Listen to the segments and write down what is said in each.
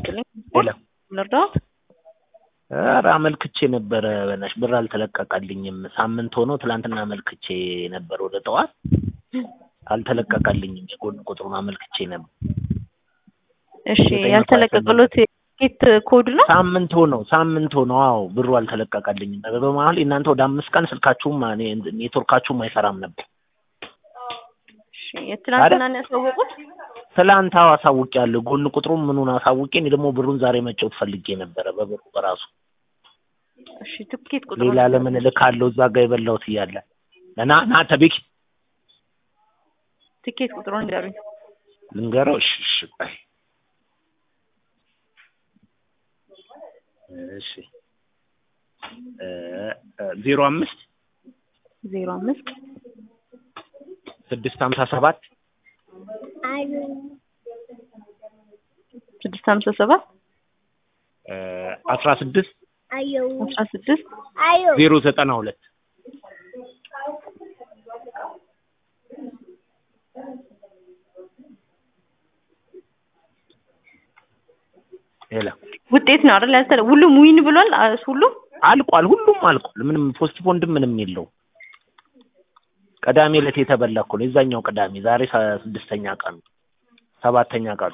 ይስጥልኝ። ሄሎ ልርዳዎት? ኧረ አመልክቼ ነበረ በናትሽ ብር አልተለቀቀልኝም። ሳምንት ሆኖ ትላንትና አመልክቼ ነበር ወደ ጠዋት አልተለቀቀልኝም። የጎን ቁጥሩን አመልክቼ ነበር። እሺ ያልተለቀቀሎት የትኬት ኮድ ነው? ሳምንት ሆነው ሳምንት ሆነው አዎ ብሩ አልተለቀቀልኝም። በመሀል እናንተ ወደ አምስት ቀን ስልካችሁም እኔ ኔትወርካችሁም አይሰራም ነበር። እሺ የትናንትና ነው ያሳወቁት? ትላንት አዎ አሳውቄያለሁ። ጎን ቁጥሩን ምኑን አሳውቄ እኔ ደግሞ ብሩን ዛሬ መጫወት ፈልጌ ነበረ በብሩ በራሱ እሺ ትኬት ቁጥሩ ሌላ ለምን እልካለሁ እዛ ጋር የበላሁት እያለ እና ና ተቤኪ ትኬት ቁጥሩን ንገሩኝ። ልንገረው። እሺ እሺ ቆይ እሺ ዜሮ አምስት ዜሮ አምስት ስድስት ሀምሳ ሰባት ስድስት ሀምሳ ሰባት አስራ ስድስት አስራ ስድስት ዜሮ ዘጠና ሁለት ሄሎ ውጤት ነው አይደል? ያልተለ ሁሉም ዊን ብሏል። አ- ሁሉም አልቋል። ሁሉም አልቋል። ምንም ፖስት ፖንድም ምንም የለው። ቅዳሜ ዕለት የተበላ እኮ ነው። የዛኛው ቅዳሜ ዛሬ ሰ- ስድስተኛ ቀኑ ሰባተኛ ቀኑ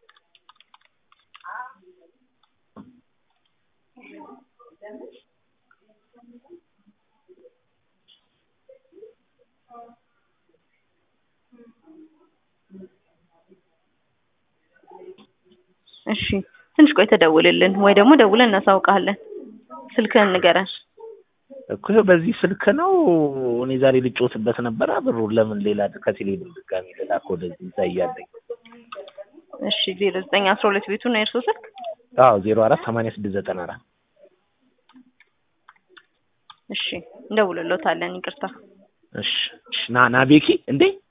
እሺ ትንሽ ቆይ ተደውልልን ወይ ደግሞ ደውለን እናሳውቃለን። ስልክህን ንገረን። እኮ ይኸው በዚህ ስልክ ነው። እኔ ዛሬ ልጮትበት ነበረ። ብሩን ለምን ሌላ ከቴሌ ብር ድጋሚ ልላክ ወደዚህ እዛ እያለኝ እሺ ዜሮ ዘጠኝ አስራ ሁለት ቤቱ ነው የእርሶ ስልክ? አዎ ዜሮ አራት ሰማንያ ስድስት ዘጠና አራት እሺ እንደውልሎታለን። ይቅርታ እሺ እሺ ና ና ቤኪ እንዴ